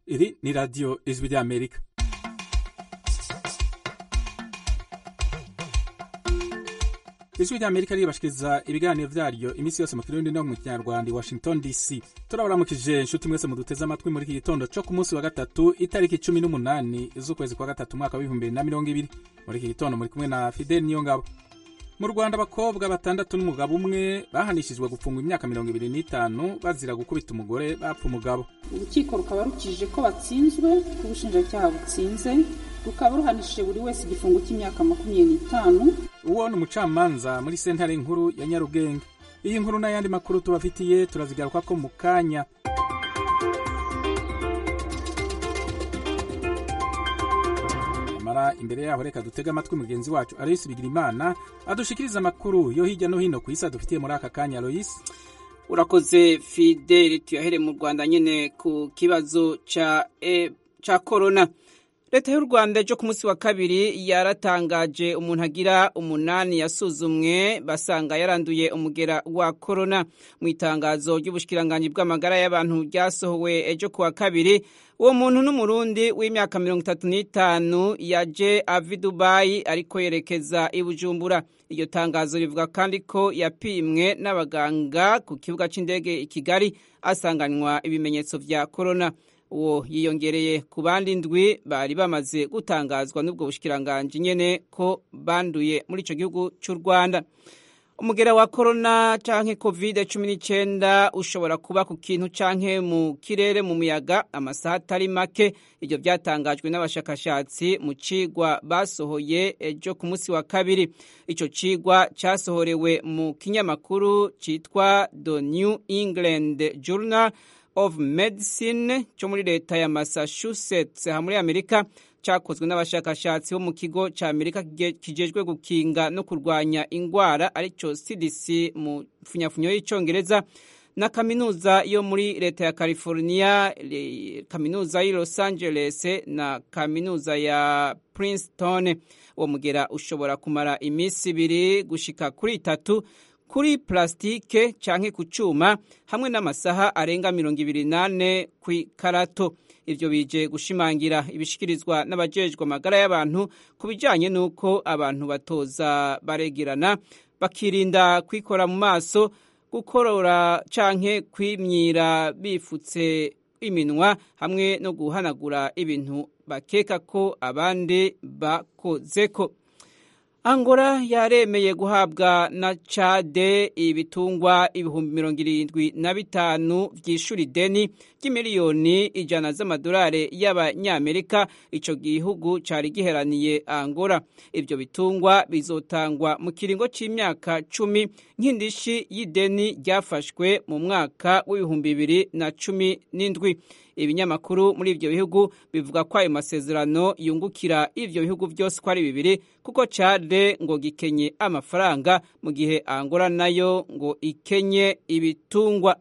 Iri ni radiyo ijwi ry'Amerika. ijwi ry'Amerika riribashikiriza ibiganiro vyaryo iminsi yose mu kirundi no mu kinyarwanda i Washington DC. turabaramukije inshuti mwese muduteze amatwi muri iki gitondo co ku munsi wa gatatu itariki cumi n'umunani z'ukwezi kwa gatatu umwaka w'ibihumbi bibiri na mirongo ibiri muri iki gitondo muri kumwe na Fidel Niyongabo. mu rwanda abakobwa batandatu n'umugabo umwe bahanishijwe gufungwa imyaka mirongo ibiri n'itanu bazira gukubita umugore bapfa umugabo urukiko rukaba rukijije ko batsinzwe ko ubushinjacyaha butsinze rukaba ruhanishije buri wese igifungo cy'imyaka makumyabiri n'itanu uwo ni umucamanza muri sentare nkuru ya nyarugenge iyi nkuru n'ayandi makuru tubafitiye turazigaruka ko mu kanya nyamara imbere yaho reka dutege amatwi mugenzi wacu aloyisi bigirimana adushikiriza amakuru yo hirya no hino ku isi adufitiye muri aka kanya aloyisi urakoze fideli tuyahere mu rwanda nyine ku kibazo ca e, ca korona leta y'u rwanda ejo ku munsi wa kabiri yaratangaje umuntu agira umunani yasuzumwe basanga yaranduye umugera wa korona mu itangazo ry'ubushikiranganji bw'amagara y'abantu ryasohowe ejo ku wa kabiri uwo muntu n'umurundi w'imyaka mirongo itatu n'itanu yaje ava i dubayi ariko yerekeza i bujumbura iryo tangazo rivuga kandi ko yapimwe n'abaganga ku kibuga cy'indege i kigali asanganywa ibimenyetso vya korona uwo yiyongereye ku bandi ndwi bari bamaze gutangazwa n'ubwo bushikiranganji nyene ko banduye muri ico gihugu c'u rwanda umugera wa korona canke covid cumi n'icenda ushobora kuba ku kintu canke mu kirere mu muyaga amasaha atari make ivyo vyatangajwe n'abashakashatsi mu cigwa basohoye ejo ku munsi wa kabiri ico cigwa casohorewe mu kinyamakuru citwa the new england journal of medicine cyo muri leta ya massachusetts ha muri amerika cyakozwe n'abashakashatsi bo mu kigo cya amerika kijejwe gukinga no kurwanya ingwara aricyo cdc mu funyafunyo y'icyongereza na kaminuza yo muri leta ya california kaminuza y'i los angeles na kaminuza ya princeton uwo mugera ushobora kumara iminsi ibiri gushika kuri itatu kuri plasitike canke ku cuma hamwe n'amasaha arenga mirongo ibiri nane ku ikarato ivyo bije gushimangira ibishikirizwa n'abajejwe amagara y'abantu ku bijanye n'uko abantu batoza baregerana bakirinda kwikora mu maso gukorora canke kwimyira bifutse iminwa hamwe no guhanagura ibintu bakeka ko abandi bakozeko Angola yaremeye guhabwa na Chade ibitungwa ibihumbi mirongo irindwi na bitanu vy'ishuri ideni ry'imiliyoni ijana z'amadolari y'abanyamerika ico gihugu cari giheraniye Angola. Ivyo bitungwa bizotangwa mu kiringo c'imyaka cumi nk'indishi y'ideni ryafashwe mu mwaka w'ibihumbi bibiri na cumi n'indwi. ibinyamakuru muri ivyo bihugu bivuga ko ayo masezerano yungukira ivyo bihugu vyose ko ari bibiri kuko Chade ngo gikenye amafaranga mu gihe Angola nayo ngo ikenye ibitungwa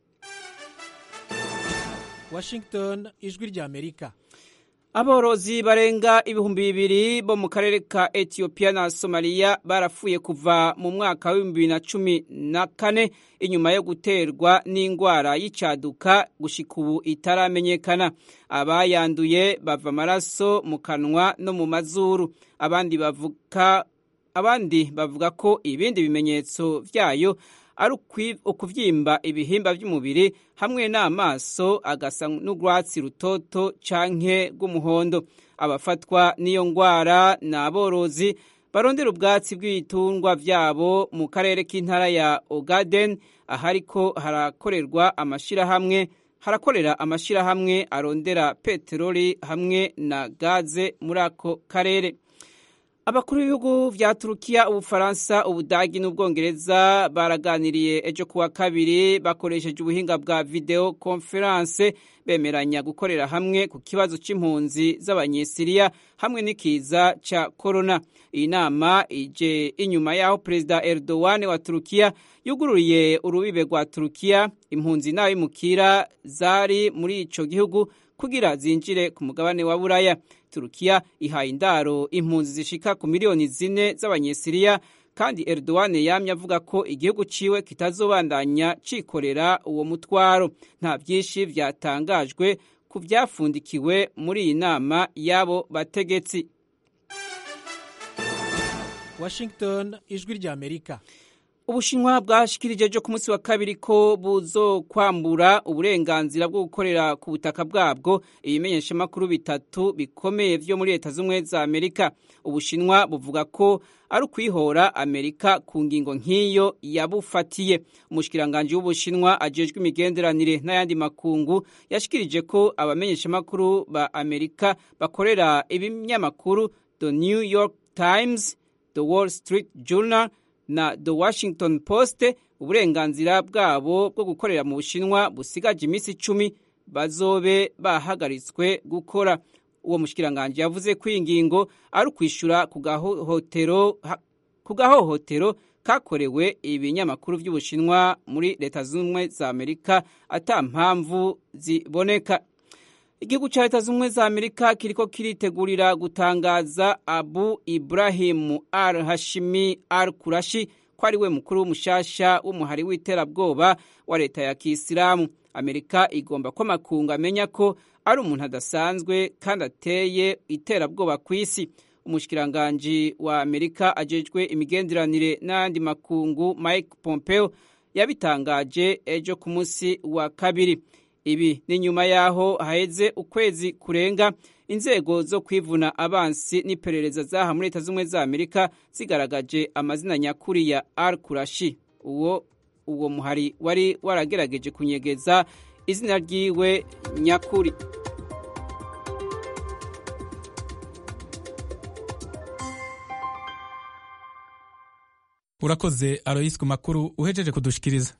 Washington ijwi rya Amerika aborozi barenga ibihumbi bibiri bo mu karere ka etiyopiya na somaliya barapfuye kuva mu mwaka w'ibihumbi bibiri na cumi na kane inyuma yo guterwa n'indwara y'icyaduka gushika ubu itaramenyekana abayanduye bava amaraso mu kanwa no mu mazuru abandi bavuga abandi bavuga ko ibindi bimenyetso byayo ari ukuvyimba ibihimba by'umubiri hamwe n'amaso agasa n'urwatsi rutoto canke rw'umuhondo abafatwa n'iyo ngwara ni aborozi barondera ubwatsi bw'ibitungwa vyabo mu karere k'intara ya ogaden ahariko harakorerwa amashirahamwe harakorera amashirahamwe arondera peteroli hamwe na gaze muri ako karere abakuru b'ibihugu vya turukiya ubufaransa ubudagi n'ubwongereza baraganiriye ejo kuwa kabiri bakoresheje ubuhinga bwa video conference bemeranya gukorera hamwe ku kibazo c'impunzi z'abanyesiriya hamwe n'ikiza ca corona iyi nama ije inyuma y'aho perezida erdogan wa turukiya yugururiye urubibe rwa turukiya impunzi n'abimukira zari muri ico gihugu kugira zinjire ku mugabane wa buraya turukiya ihaye indaro impunzi zishika ku miliyoni zine z'abanyesiriya kandi Erdogan yamye avuga ko igihugu ciwe kitazobandanya cikorera uwo mutwaro nta byinshi vyatangajwe ku byafundikiwe muri iyi nama y'abo bategetsi washington ijwi rya amerika ubushinwa bwashikirije ejo ku munsi wa kabiri ko buzokwambura uburenganzira bwo gukorera ku butaka bwabwo ibimenyeshamakuru bitatu bikomeye vyo muri leta z'ubumwe za amerika ubushinwa buvuga ko ari ukwihora amerika ku ngingo nk'iyo yabufatiye umushikiranganji w'ubushinwa ajejwe imigenderanire n'ayandi makungu yashikirije ko abamenyeshamakuru ba amerika bakorera ibinyamakuru the new york times the wall street journal na The Washington Post uburenganzira bwabo bwo gukorera mu Bushinwa busigaje iminsi icumi bazobe bahagaritswe gukora uwo mushikiranganje yavuze ko ingingo ari ukwishura ku gahohotero kakorewe ibinyamakuru by'ubushinwa muri leta z'ubumwe za amerika ata mpamvu ziboneka igihugu cya leta z'ubumwe za amerika kiriko kiritegurira gutangaza abu ibrahimu al hashimi al kurashi ko ari we mukuru w'umushasha w'umuhari w'iterabwoba wa leta ya kisilamu amerika igomba ko amakungu amenya ko ari umuntu adasanzwe kandi ateye iterabwoba ku isi umushikiranganji wa amerika ajejwe imigenderanire n'ayandi makungu mike pompeo yabitangaje ejo ku munsi wa kabiri ibi ni nyuma y'aho haheze ukwezi kurenga inzego zo kwivuna abansi n'iperereza zaha muri leta z'ubumwe za amerika zigaragaje amazina nyakuri ya al kurashi uwo uwo muhari wari waragerageje kunyegeza izina ryiwe nyakuri urakoze aroyisi ku makuru uhejeje kudushikiriza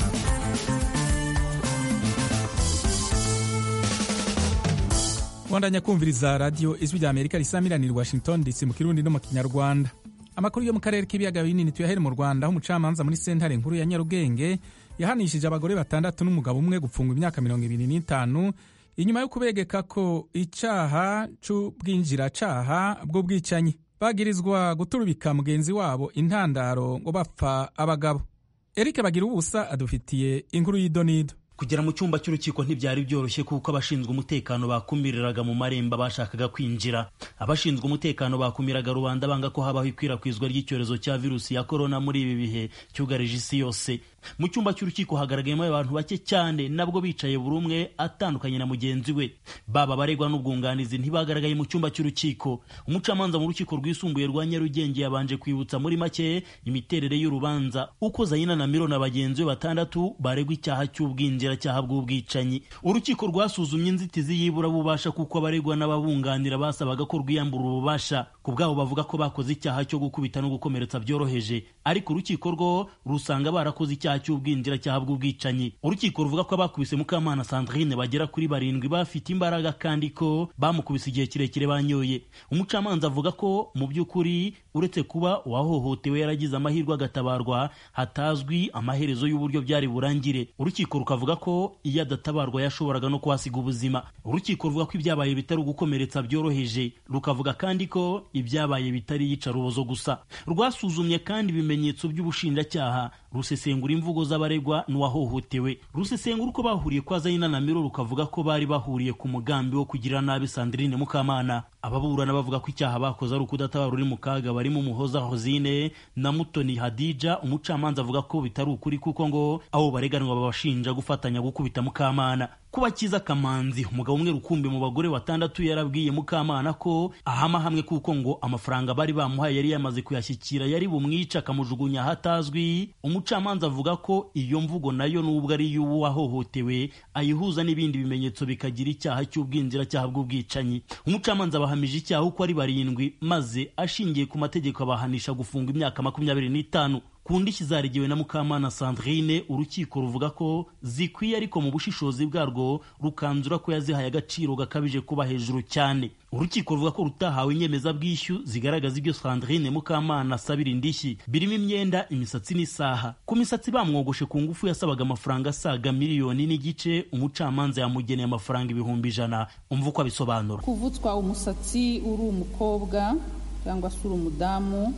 wandanya kumviriza radiyo ijwi rya amerika risamiranira washington dc mu kirundi no mu kinyarwanda amakuru yo mu karere k'ibiyaga binini tuyahere mu rwanda aho umucamanza muri sentare nkuru ya nyarugenge yahanishije abagore batandatu n'umugabo umwe gupfungwa imyaka mirongo ibiri n'itanu inyuma yo kubegeka ko icyaha c'ubwinjiracaha bw'ubwicanyi bagirizwa guturubika mugenzi wabo intandaro ngo bapfa abagabo eric bagira ubusa adufitiye inkuru y'idonido kugera mu cyumba cy'urukiko ntibyari byoroshye kuko abashinzwe umutekano bakumiriraga mu marembo bashakaga kwinjira abashinzwe umutekano bakumiraga rubanda banga ko habaho ikwirakwizwa ry'icyorezo cya virusi ya korona muri ibi bihe cyugarije isi yose mu cyumba cy'urukiko hagaragayemo abantu bake cyane nabwo bicaye buri umwe atandukanye na mugenzi we baba abaregwa n'ubwunganizi ntibagaragaye mu cyumba cy'urukiko umucamanza mu rukiko rwisumbuye rwa nyarugenge yabanje kwibutsa muri make imiterere y'urubanza uko zayina na miro na bagenzi be batandatu baregwa icyaha cy'ubwinjiracyaha bw'ubwicanyi urukiko rwasuzumye inzitizi y'iburabubasha kuko abaregwa n'ababunganira basabaga ko rwiyambura ububasha ku bwabo bavuga ko bakoze icyaha cyo gukubita no gukomeretsa byoroheje ariko urukiko rwo rusanga barakoze icyaha cy'ubwinjiracyaha bw'ubwicanyi urukiko ruvuga ko abakubise mukamana sandrine bagera kuri barindwi bafite imbaraga kandi ko bamukubise igihe kirekire banyoye umucamanza avuga ko mu by'ukuri uretse kuba uwahohotewe yaragize amahirwe agatabarwa hatazwi amaherezo y'uburyo byari burangire urukiko rukavuga ko iyo adatabarwa yashoboraga no kuhasiga ubuzima urukiko ruvuga ko ibyabaye bitari ugukomeretsa byoroheje rukavuga kandi ko ibyabaye bitari iyicarubozo gusa rwasuzumye kandi ibimenyetso by'ubushinjacyaha rusesengura imvugo z'abaregwa n'uwahohotewe rusesengura uko bahuriye kwa zayina na miro rukavuga ko bari bahuriye ku mugambi wo kugirira nabi sandrine mukamana ababurana bavuga ko icyaha bakoze ari ukudatabara uri mu kaga barimo umuhoza hozine na mutoni hadija umucamanza avuga ko bitari ukuri kuko ngo abo bareganwa babashinja gufatanya gukubita mukamana kuba kiza kamanzi umugabo umwe rukumbi mu bagore batandatu yarabwiye mukamana ko ahama hamwe kuko ngo amafaranga bari bamuhaye yari yamaze kuyashyikira yari bumwica akamujugunya ahatazwi umucamanza avuga ko iyo mvugo nayo nubwo ari iy'uwo wahohotewe ayihuza n'ibindi bimenyetso bikagira icyaha cy'ubwinjiracyaha bw'ubwicanyi umucamanza abahamije icyaha uko ari barindwi maze ashingiye ku mategeko abahanisha gufunga imyaka makumyabiri n'itanu ku ndishyi zaregewe na mukamana sandrine urukiko ruvuga ko zikwiye ariko mu bushishozi bwarwo rukanzura ko yazihaye agaciro gakabije kuba hejuru cyane urukiko ruvuga ko rutahawe inyemezabwishyu zigaragaza ibyo sandrine mukamana asabira indishyi birimo imyenda imisatsi n'isaha ku misatsi bamwogoshe ku ngufu yasabaga amafaranga asaga miliyoni n'igice umucamanza yamugeneye amafaranga ibihumbi ijana umva uko abisobanura kuvutswa umusatsi uri umukobwa cyangwa se uri umudamu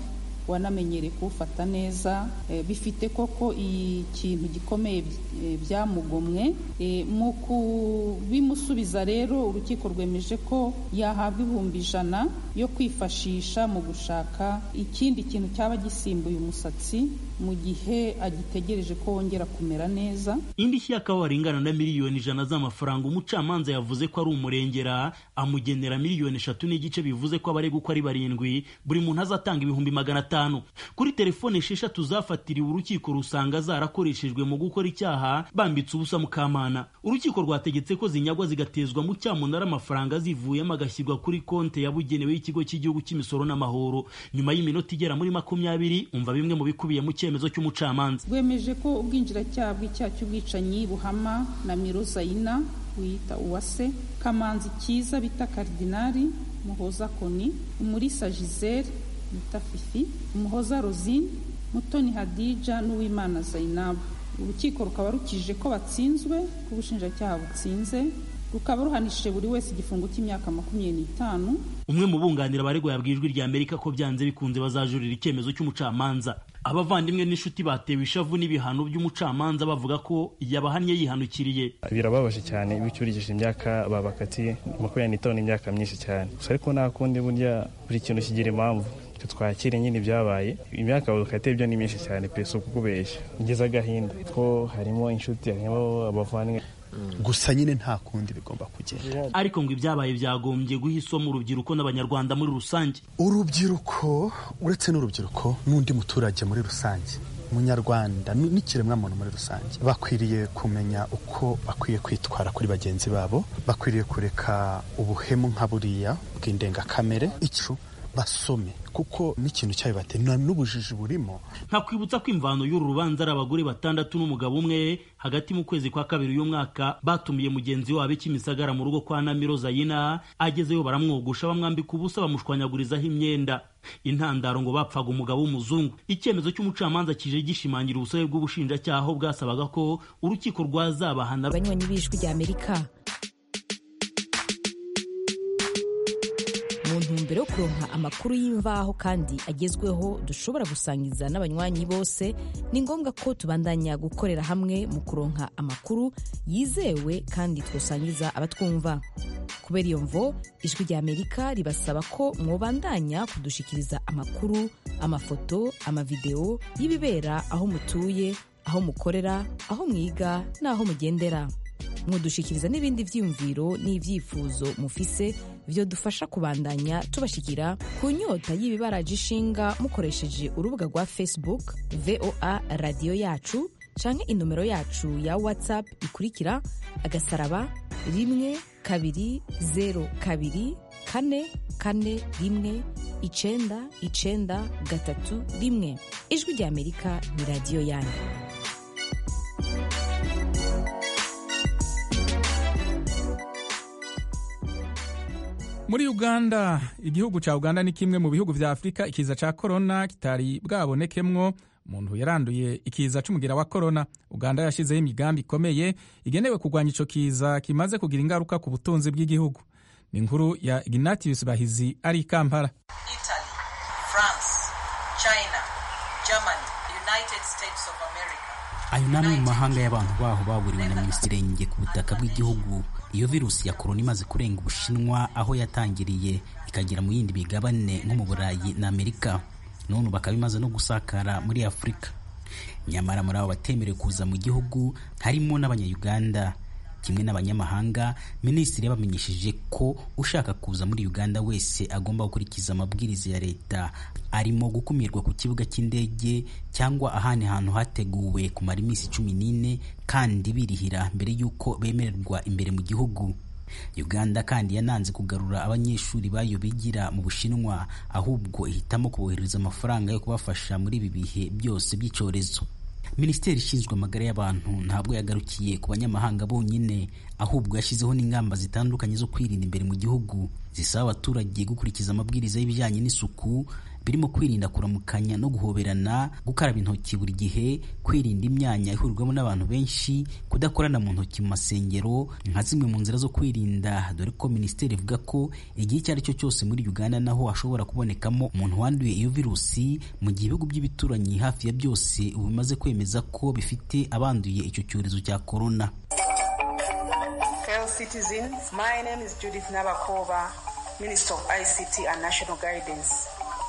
wanamenyereye kuwufata neza bifite koko ikintu gikomeye byamugomwe mu kubimusubiza rero urukiko rwemeje ko yahabwa ibihumbi ijana yo kwifashisha mu gushaka ikindi kintu cyaba gisimbuye umusatsi mu gihe agitegereje ko wongera kumera neza indishyi y'akababaro ingana na miliyoni ijana z'amafaranga umucamanza yavuze ko ari umurengera amugenera miliyoni eshatu n'igice bivuze ko abaregwa uko ari barindwi buri muntu azatanga ibihumbi magana atanu kuri telefone esheshatu zafatiriwe urukiko rusanga zarakoreshejwe mu gukora icyaha bambitse ubusa mukamana urukiko rwategetse ko zinyagwa zigatezwa mu cyamunara amafaranga zivuyemo agashyirwa kuri konti yabugenewe y'ikigo cy'igihugu cy'imisoro n'amahoro nyuma y'iminota igera muri makumyabiri umva bimwe mu bikubiye mu cyemezo cy'umucamanza rwemeje ko ubwinjiracyaha bw'icyaha cy'ubwicanyi buhama na mirozayina wiyita uwase kamanzi cyiza bita karidinari muhoza koni umurisa gisele bita fifi umuhoza rosine mutoni hadija n'uwimana zayinabu urukiko rukaba rukije ko batsinzwe ko ubushinjacyaha butsinze rukaba ruhanishije buri wese igifungo cy'imyaka makumyabiri n'itanu umwe mu bunganira abaregwa yabwiye ijwi rya amerika ko byanze bikunze bazajurira icyemezo cy'umucamanza abavandimwe n'inshuti batewe ishavu n'ibihano by'umucamanza bavuga ko yabahannye yihanukiriye birababaje cyane iyo ucyurikije imyaka babakatiye makumyabiri n'itanu imyaka myinshi cyane gusa ariko nta kundi burya buri kintu kigira impamvu twakire nyine ibyabaye imyaka bakatiye byo ni myinshi cyane pe si ukukubeshya ngeze agahinda ko harimo inshuti harimo abavandimwe gusa nyine nta kundi bigomba kugenda ariko ngo ibyabaye byagombye guha isomo urubyiruko n'abanyarwanda muri rusange urubyiruko uretse n'urubyiruko n'undi muturage muri rusange umunyarwanda n'ikiremwamuntu muri rusange bakwiriye kumenya uko bakwiye kwitwara kuri bagenzi babo bakwiriye kureka ubuhemu nka buriya bw'indengakamere icu basome kuko n'ikintu cyayo batera n'ubujiji burimo nkakwibutsa ko imvano y'uru rubanza ari abagore batandatu n'umugabo umwe hagati mu kwezi kwa kabiri uyu mwaka batumiye mugenzi wabo ikimisagara mu rugo kwa namiro zayina agezeyo baramwogosha bamwambika ubusa bamushwanyagurizaho imyenda intandaro ngo bapfaga umugabo w'umuzungu icyemezo cy'umucamanza kije gishimangira ubusabe bw'ubushinjacyaha aho bwasabaga ko urukiko rwazabahana abanywanyi b'ijwi rya amerika mu ntumbero yo kuronka amakuru y'imvaho kandi agezweho dushobora gusangiza n'abanywanyi bose ni ngombwa ko tubandanya gukorera hamwe mu kuronka amakuru yizewe kandi twosangiza abatwumva kubera iyo mvo ijwi rya amerika ribasaba ko mwobandanya kudushikiriza amakuru amafoto amavideo y'ibibera aho mutuye aho mukorera aho mwiga n'aho mugendera mwodushikiriza n'ibindi byiyumviro n'ibyifuzo mufise byo dufasha kubandanya tubashikira ku nyota y'ibibaraje ishinga mukoresheje urubuga rwa facebook voa radiyo yacu canke inomero yacu ya whatsapp ikurikira agasaraba rimwe kabiri zero kabiri kane kane rimwe icenda icenda gatatu rimwe ijwi rya amerika ni radiyo yanyu muri uganda igihugu cya uganda ni kimwe mu bihugu vya afurika ikiza ca korona kitari bwabonekemwo umuntu yaranduye ikiza c'umugira wa korona uganda yashyizeho imigambi ikomeye igenewe kurwanya ico kiza kimaze kugira ingaruka ku butunzi bw'igihugu ni inkuru ya ignatius bahizi ari i kampala italy france china germany united states of america ayo ni amwe mu mahanga y'abantu baho baburiwe na minisirenge ku butaka bw'igihugu iyo virusi ya korona imaze kurenga ubushinwa aho yatangiriye ikagera mu yindi migabane nko mu burayi na amerika none bakaba imaze no gusakara muri afurika nyamara muri abo batemerewe kuza mu gihugu harimo n'abanyayuganda kimwe n'abanyamahanga minisitiri yabamenyesheje ko ushaka kuza muri uganda wese agomba gukurikiza amabwiriza ya leta arimo gukumirwa ku kibuga cy'indege cyangwa ahandi hantu hateguwe kumara iminsi cumi n'ine kandi birihira mbere y'uko bemererwa imbere mu gihugu uganda kandi yananze kugarura abanyeshuri bayo bigira mu bushinwa ahubwo ihitamo kubohereza amafaranga yo kubafasha muri ibi bihe byose by'icyorezo minisiteri ishinzwe amagara y'abantu ntabwo yagarukiye ku banyamahanga bonyine ahubwo yashyizeho n'ingamba zitandukanye zo kwirinda imbere mu gihugu zisaba abaturage gukurikiza amabwiriza y'ibijyanye n'isuku birimo kwirinda kuramukanya no guhoberana gukaraba intoki buri gihe kwirinda imyanya ihurirwamo n'abantu benshi kudakorana mu ntoki mu masengero nka zimwe mu nzira zo kwirinda dore ko minisiteri ivuga ko igihe icyo ari cyo cyose muri uganda naho hashobora kubonekamo umuntu wanduye iyo virusi mu gihe ibihugu by'ibituranyi hafi ya byose ubu bimaze kwemeza ko bifite abanduye icyo cyorezo cya korona Fellow citizens, my name is Judith Nabakova, Minister of ICT and National Guidance.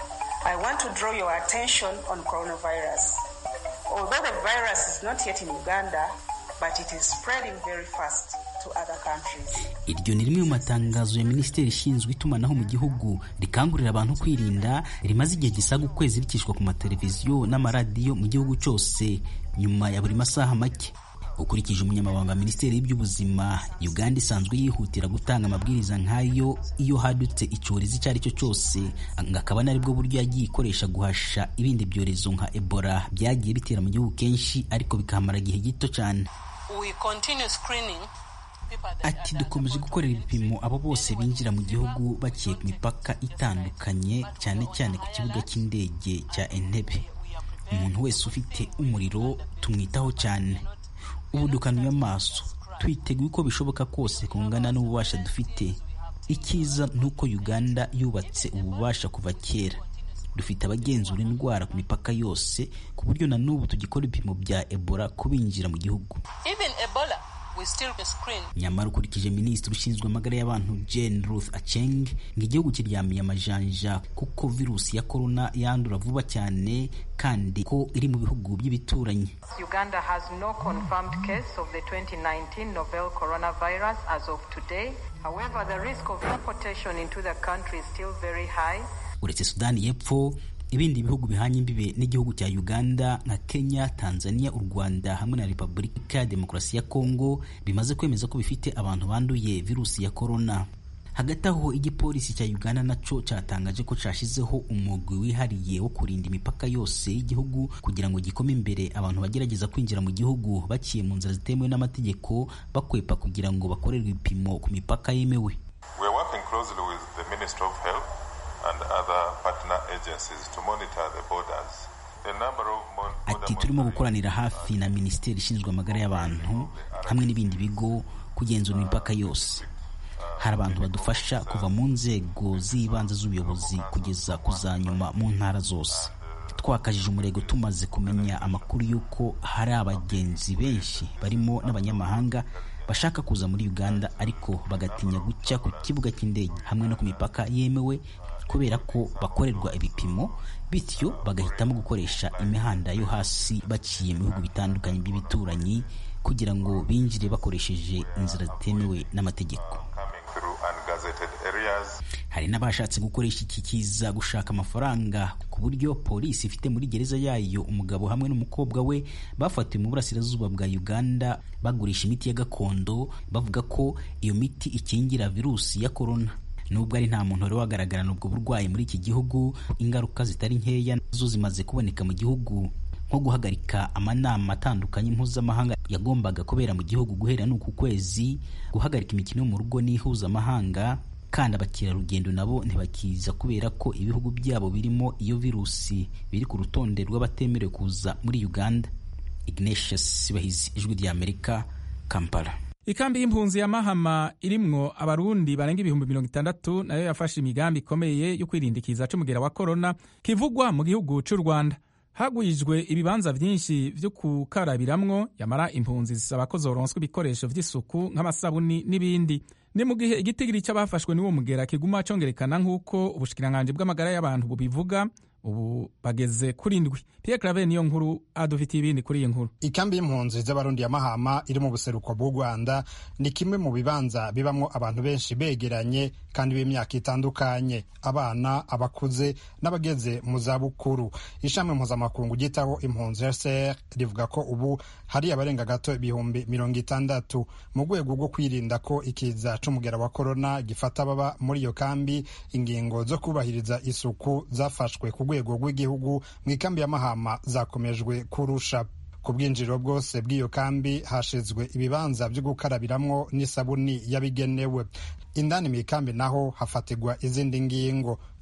I want to draw your attention on coronavirus. Although the virus is not yet in Uganda, but it is spreading very fast to other countries. iryo ni rimwe mu matangazo ya minisiteri ishinzwe itumanaho mu gihugu rikangurira abantu kwirinda rimaze igihe gisaga ukwezi rikishwa ku mateleviziyo n'amaradiyo mu gihugu cyose nyuma ya buri masaha make ukurikije umunyamabanga wa minisiteri y'iby'ubuzima uganda isanzwe yihutira gutanga amabwiriza nk'ayo iyo hadutse icyorezo icyo ari cyo cyose ngo akaba ari bwo buryo yagiye ikoresha guhasha ibindi byorezo nka ebola byagiye bitera mu gihugu kenshi ariko bikahamara igihe gito cyane We continue screening people that ati dukomeje gukorera ibipimo abo bose binjira mu gihugu baciye ku mipaka itandukanye cyane cyane ku kibuga cy'indege cya entebe umuntu wese ufite umuriro tumwitaho cyane ubu dukanuye amaso twiteguye uko bishoboka kose kungana n'ububasha dufite icyiza ni uko uganda yubatse ububasha kuva kera dufite abagenzura indwara ku mipaka yose ku buryo na n'ubu tugikora ibipimo bya ebola kubinjira mu gihugu even Ebola, we still screen. nyamara ukurikije minisitiri ushinzwe amagara y'abantu jane ruth aceng ngo igihugu kiryamiye amajanja kuko virusi ya korona yandura vuba cyane kandi ko iri mu bihugu by'ibituranyi Uganda has no confirmed case of the 2019 novel coronavirus as of today. However, the risk of importation into the country is still very high. uretse sudani y'epfo ibindi bihugu bihanye imbibe n'igihugu cya uganda nka kenya tanzania u rwanda hamwe na repubulika ya demokarasi ya kongo bimaze kwemeza ko bifite abantu banduye virusi ya korona hagati aho igipolisi cya uganda naco cyatangaje ko cyashyizeho umugwi wihariye wo kurinda imipaka yose y'igihugu kugira ngo gikome imbere abantu bagerageza kwinjira mu gihugu baciye mu nzira zitemewe n'amategeko bakwepa kugira ngo bakorerwe ibipimo ku mipaka yemewe We are working closely with the Ministry of Health and other partner agencies to monitor the borders. The number of mon- border ati turimo gukoranira hafi na minisiteri ishinzwe amagara y'abantu hamwe n'ibindi bigo kugenzura imipaka yose hari abantu badufasha kuva mu nzego z'ibanze z'ubuyobozi kugeza ku za nyuma mu ntara zose twakajije umurego tumaze kumenya amakuru y'uko hari abagenzi benshi barimo n'abanyamahanga bashaka kuza muri uganda ariko bagatinya guca ku kibuga cy'indege hamwe no ku mipaka yemewe kubera ko bakorerwa ibipimo bityo bagahitamo gukoresha imihanda yo hasi baciye mu bihugu bitandukanye by'ibituranyi kugira ngo binjire bakoresheje inzira zitemewe n'amategeko coming through ungazetted areas. hari n'abashatse gukoresha iki kiza gushaka amafaranga ku buryo polisi ifite muri gereza yayo umugabo hamwe n'umukobwa we bafatiwe mu burasirazuba bwa uganda bagurisha imiti ya gakondo bavuga ko iyo miti ikingira virusi ya korona nubwo ari nta muntu wari wagaragarana ubwo burwayi muri iki gihugu ingaruka zitari nkeya zo zimaze kuboneka mu gihugu nko guhagarika amanama atandukanye mpuzamahanga yagombaga kubera mu gihugu guhera n'uku kwezi guhagarika imikino yo mu rugo n'ihuzamahanga kandi abakerarugendo nabo ntibakiza kubera ko ibihugu byabo birimo iyo virusi biri ku rutonde rw'abatemerewe kuza muri uganda ignatius sibahizi ijwi ry'amerika kampala ikambi y'impunzi ya mahama irimwo abarundi barenga ibihumbi mirongo itandatu nayo yafashe imigambi ikomeye yo kwirinda ikiza c'umugera wa korona kivugwa mu gihugu c'u rwanda hagwijwe ibibanza vyinshi vyo gukarabiramwo yamara impunzi zisaba ko zoronswa ibikoresho vy'isuku nk'amasabuni n'ibindi ni mu gihe igitigiri c'abafashwe n'uwo mugera kiguma congerekana nk'uko ubushikiranganji bw'amagara y'abantu bubivuga ubu bageze kuri ndwi pierre claver niyo nkuru adufitiye ibindi kuri iyi nkuru ikambi y'impunzi z'abarundi ya mahama iri mu buseruko bw'u rwanda ni kimwe mu bibanza bibamwo abantu benshi begeranye kandi b'imyaka itandukanye abana abakuze n'abageze mu zabukuru ishami mpuzamakungu ryitaho impunzi rcr rivuga ko ubu hari abarenga gato ibihumbi mirongo itandatu mu rwego rwo kwirinda ko ikiza c'umugera wa korona gifata ababa muri iyo kambi ingingo zo kubahiriza isuku zafashwe ku rwego rw'igihugu mu ikambi ya mahama zakomejwe kurusha ku bwinjiriro bwose bw'iyo kambi hashizwe ibibanza byo gukarabiramwo n'isabuni yabigenewe indani mu ikambi naho hafatirwa izindi ngingo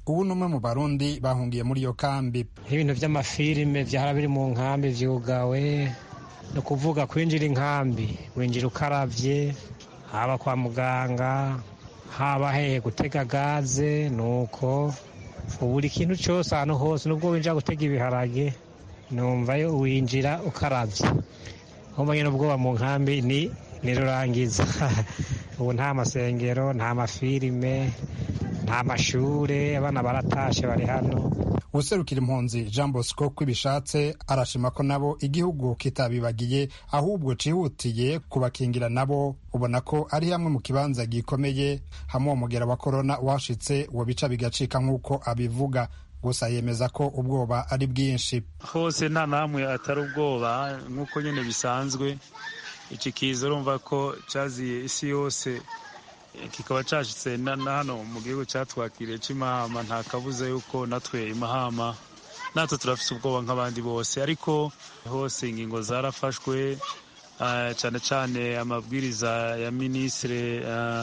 ubu ni umwe mu barundi bahungiye muri iyo kambi nk'ibintu by'amafilime byahora biri mu nkambi vyugawe ni ukuvuga kwinjira inkambi winjira ukaravye haba kwa muganga haba hehe gutega gaze nuko buri kintu cyose ahantu hose nubwo winjira gutega ibiharage numvayo winjira ukaravye umva nyine ubwoba mu nkambi ni nirurangiza ubu nta masengero nta mafilime nta mashure abana baratashe bari hano userukira impunzi jean bosco kwibishatse arashima ko nabo igihugu kitabibagiye ahubwo cihutiye kubakingira nabo ubona ko ari hamwe mu kibanza gikomeye hamwe uwo mugera wa korona washitse wo bica bigacika nk'uko abivuga gusa yemeza ko ubwoba ari bwinshi hose nta namwe atari ubwoba nk'uko nyine bisanzwe iki kiza urumva ko cyaziye isi yose kikaba cyashyitse na hano mu gihugu cyatwakiriye cy'imahama nta kabuza yuko natwe imahama natwe turafite ubwoba nk'abandi bose ariko hose ingingo zarafashwe cyane cyane amabwiriza ya minisitiri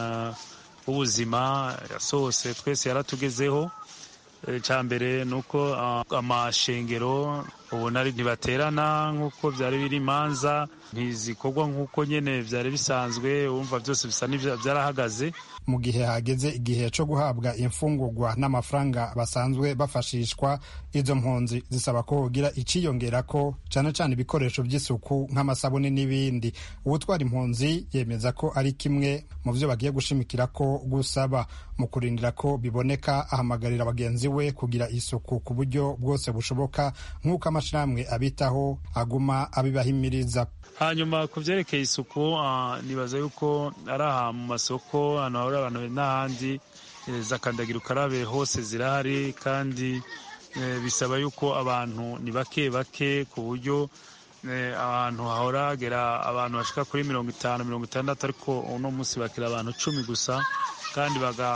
w'ubuzima yasohose twese yaratugezeho icya mbere ni uko amashengero ubu ntibaterana nk'uko byari biri imanza ntizikorwa nk'uko nyine byari bisanzwe wumva byose bisa byarahagaze mu gihe hageze igihe cyo guhabwa imfungurwa n'amafaranga basanzwe bafashishwa izo mpunzi zisaba ko hogira iciyongera ko cyane cyane ibikoresho by'isuku nk'amasabune n'ibindi uwutwara impunzi yemeza ko ari kimwe mu byo bagiye gushimikira ko gusaba mu kurindira ko biboneka ahamagarira bagenzi we kugira isuku ku buryo bwose bushoboka nk'uko amashyirahamwe abitaho aguma abibahimiriza hanyuma ku byerekeye isuku nibaza yuko ari aha mu masoko ahantu hahurira abantu n'ahandi za kandagira ukarabe hose zirahari kandi bisaba yuko abantu ni bake bake ku buryo ahantu hahora hagera abantu bashika kuri mirongo itanu mirongo itandatu ariko uno munsi bakira abantu cumi gusa kandi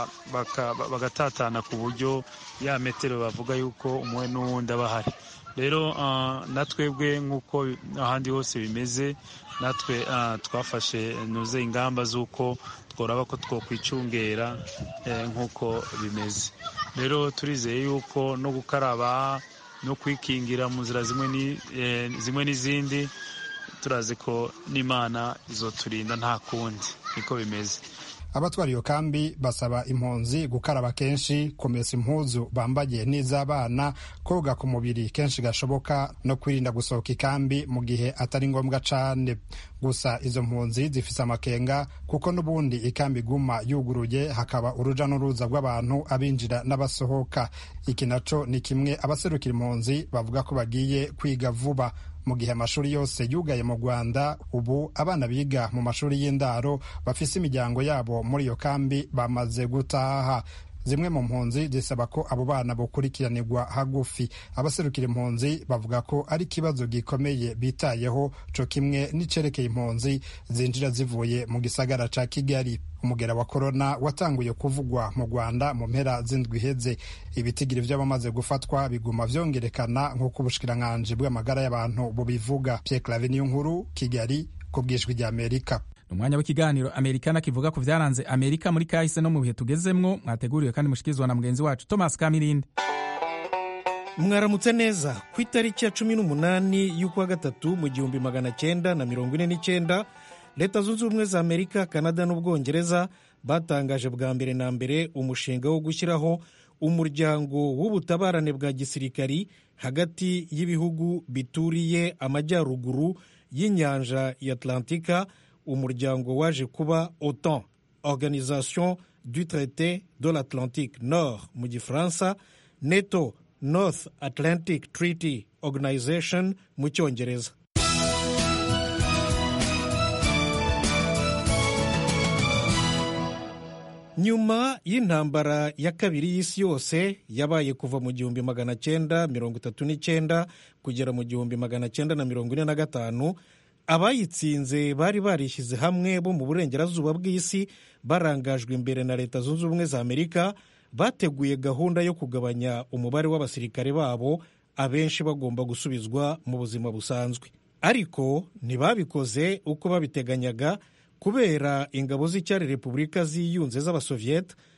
bagatatana ku buryo ya metero bavuga yuko umwe n'uwundi aba ahari rero natwebwe nk'uko ahandi hose bimeze natwe twafashe nuze ingamba z'uko tworaba ko twokwicungera nk'uko bimeze rero turizeye yuko no gukaraba no kwikingira mu nzira zimwe n'izindi turazi ko n'imana izoturinda nta kundi niko bimeze abatwara iyo kambi basaba impunzi gukaraba kenshi kumesa impuzu bambaye n'iz'abana koga ku mubiri kenshi gashoboka no kwirinda gusohoka ikambi mu gihe atari ngombwa cane gusa izo mpunzi zifise amakenga kuko n'ubundi ikambi iguma yuguruye hakaba uruja n'uruza rw'abantu abinjira n'abasohoka iki naco ni kimwe abaserukira impunzi bavuga ko bagiye kwiga vuba mu gihe amashuri yose yugaye mu rwanda ubu abana biga mu mashuri y'indaro bafise imiryango yabo muri iyo kambi bamaze gutaha zimwe mu mpunzi zisaba ko abo bana bukurikiranirwa hagufi abaserukira impunzi bavuga ko ari ikibazo gikomeye bitayeho co kimwe n'icerekeye impunzi zinjira zivuye mu gisagara ca kigali umugera wa korona watanguye kuvugwa mu rwanda mu mpera z'indwi iheze ibitigiri vy'abamaze gufatwa biguma vyongerekana nk'uko ubushikiranganji bw'amagara y'abantu bubivuga pierre clave niyo nkuru kigali ku bwijwi rya amerika umwanya w'ikiganiro amerikana kivuga ku byaranze amerika muri kahise no mu bihe tugezemwo mwateguriwe kandi mushikirizwa na mugenzi wacu thomas kamirindi mwaramutse neza ku itariki ya cumi n'umunani y'ukwa gatatu mu gihumbi magana cyenda na mirongo ine n'icyenda leta zunze ubumwe za amerika kanada n'ubwongereza batangaje bwa mbere na mbere umushinga wo gushyiraho umuryango w'ubutabarane bwa gisirikari hagati y'ibihugu bituriye amajyaruguru y'inyanja ya atlantika umuryango waje kuba otan organisation du traité de l'atlantique nord mu gifaransa neto north atlantic treaty organization mu cyongereza nyuma y'intambara ya kabiri y'isi yose yabaye kuva mu gihumbi magana cyenda mirongo itatu n'icyenda kugera mu gihumbi magana cyenda na mirongo ine na gatanu abayitsinze bari barishyize hamwe bo mu burengerazuba bw'isi barangajwe imbere na leta zunze ubumwe za amerika bateguye gahunda yo kugabanya umubare w'abasirikare babo abenshi bagomba gusubizwa mu buzima busanzwe ariko ntibabikoze uko babiteganyaga kubera ingabo z'icyari repubulika ziyunze z'abasoviyete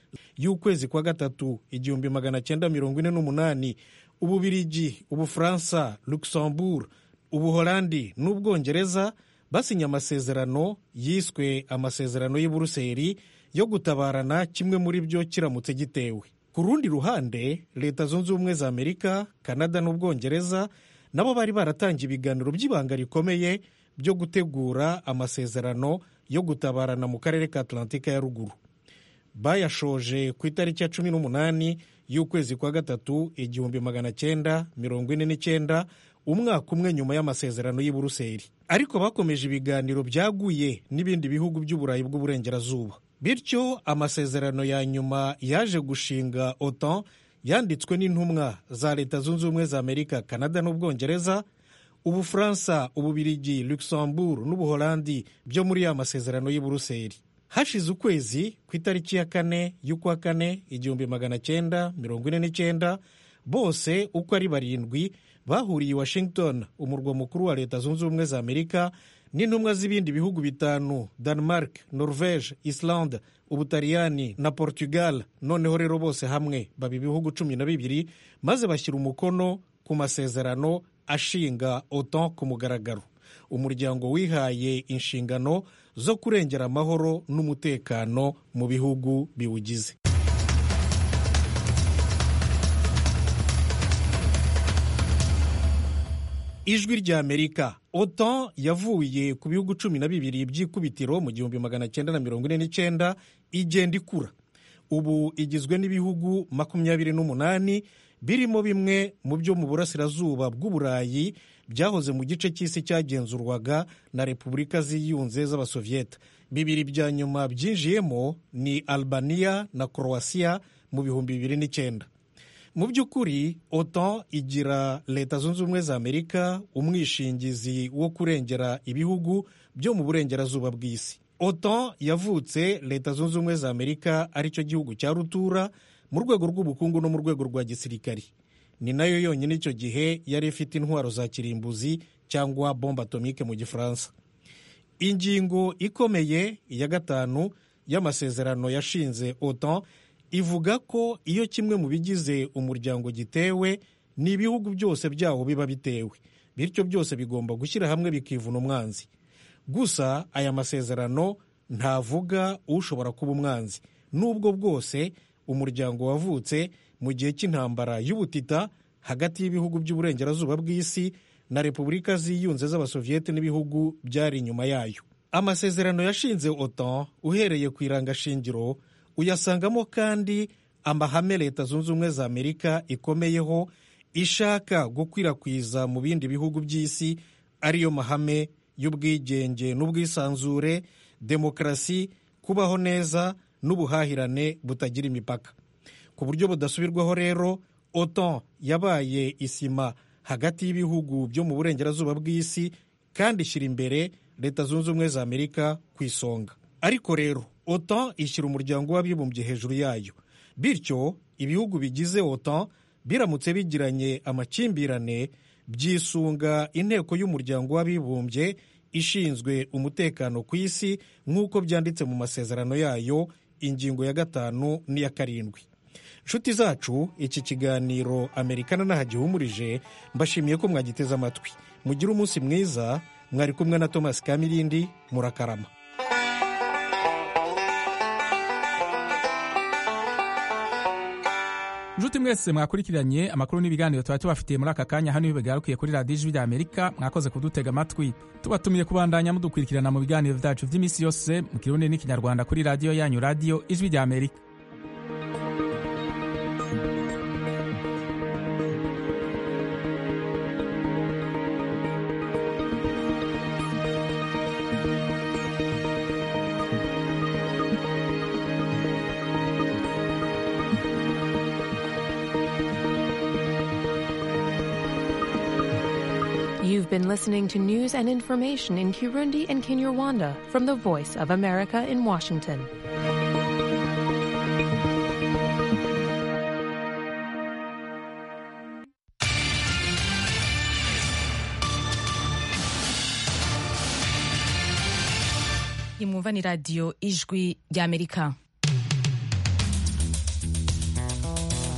y'ukwezi kwa gatatu igihumbi magana cyenda mirongo ine n'umunani ububirigi ubufaransa luxembourg ubuholandi n'ubwongereza basinye amasezerano yiswe amasezerano y'i buruseli yo gutabarana kimwe muri byo kiramutse gitewe ku rundi ruhande leta zunze ubumwe za amerika kanada n'ubwongereza nabo bari baratangiye ibiganiro by'ibanga rikomeye byo gutegura amasezerano yo gutabarana mu karere ka atlantika ya ruguru bayashoje ku itariki ya cumi n'umunani y'ukwezi kwa gatatu igihumbi magana cyenda mirongo ine n'icyenda umwaka umwe nyuma y'amasezerano y'i buruseli ariko bakomeje ibiganiro byaguye n'ibindi bihugu by'uburayi bw'uburengerazuba bityo amasezerano ya nyuma yaje gushinga otan yanditswe n'intumwa za leta zunze ubumwe za amerika kanada n'ubwongereza ubufaransa ububirigi luxembourg n'ubuholandi byo muri ya masezerano y'i buruseli hashize ukwezi ku itariki ya kane y'ukwa kane igihumbi magana cyenda mirongo ine n'icyenda bose uko ari barindwi bahuriye i washington umurwa mukuru wa leta zunze ubumwe za amerika n'intumwa z'ibindi bihugu bitanu denmark norvege islande ubutaliyani na portugal noneho rero bose hamwe baba ibihugu cumi na bibiri maze bashyira umukono ku masezerano ashinga otan ku mugaragaro umuryango wihaye inshingano zo kurengera amahoro n'umutekano mu bihugu biwugize ijwi rya amerika otan yavuye ku bihugu cumi na bibiri by'ikubitiro mu gihumbi magana cyenda na mirongo ine n'icyenda igenda ikura ubu igizwe n'ibihugu makumyabiri n'umunani birimo bimwe mu byo mu burasirazuba bw'uburayi byahoze mu gice cy'isi cyagenzurwaga na repubulika ziyunze z'abasoviyete bibiri bya nyuma byinjiyemo ni albania na croatia mu bihumbi bibiri n'icyenda mu by'ukuri otan igira leta zunze ubumwe za amerika umwishingizi wo kurengera ibihugu byo mu burengerazuba bw'isi otan yavutse leta zunze ubumwe za amerika aricyo gihugu cya rutura mu rwego rw'ubukungu no mu rwego rwa gisirikari ni nayo yonyine icyo gihe yari ifite intwaro za kirimbuzi cyangwa bombe atomike mu gifaransa ingingo ikomeye ya gatanu y'amasezerano yashinze otan ivuga ko iyo kimwe mu bigize umuryango gitewe ni ibihugu byose byawo biba bitewe bityo byose bigomba gushyira hamwe bikivuna umwanzi gusa aya masezerano ntavuga ushobora kuba umwanzi n'ubwo bwose umuryango wavutse mu gihe cy'intambara y'ubutita hagati y'ibihugu by'uburengerazuba bw'isi na repubulika ziyunze z'abasoviyete n'ibihugu byari inyuma yayo amasezerano yashinze otan uhereye ku irangashingiro uyasangamo kandi amahame leta zunze ubumwe za amerika ikomeyeho ishaka gukwirakwiza mu bindi bihugu by'isi ariyo mahame y'ubwigenge n'ubwisanzure demokarasi kubaho neza n'ubuhahirane butagira imipaka ku buryo budasubirwaho rero otan yabaye isima hagati y'ibihugu byo mu burengerazuba bw'isi kandi ishyira imbere leta zunze ubumwe za amerika ku isonga ariko rero otan ishyira umuryango w'abibumbye hejuru yayo bityo ibihugu bigize otan biramutse bigiranye amakimbirane byisunga inteko y'umuryango w'abibumbye ishinzwe umutekano ku isi nk'uko byanditse mu masezerano yayo ingingo ya gatanu n'iya karindwi inshuti zacu iki kiganiro amerikana n'ahagihumurije mbashimiye ko mwagiteze amatwi mugire umunsi mwiza mwari kumwe na thomas kamirindi murakarama nshuti mwese mwakurikiranye amakuru n'ibiganiro tuba tubafitiye muri aka kanya hano bigarukiye kuri radiyo ijwi rya amerika mwakoze kudutega amatwi tubatumiye kubandanya mudukurikirana mu biganiro byacu by'iminsi yose mu kirundi n'ikinyarwanda kuri radiyo yanyu radiyo ijwi rya amerika You've been listening to news and information in Kirundi and Kinyarwanda from the Voice of America in Washington. imwumva ni radiyo ijwi ry'amerika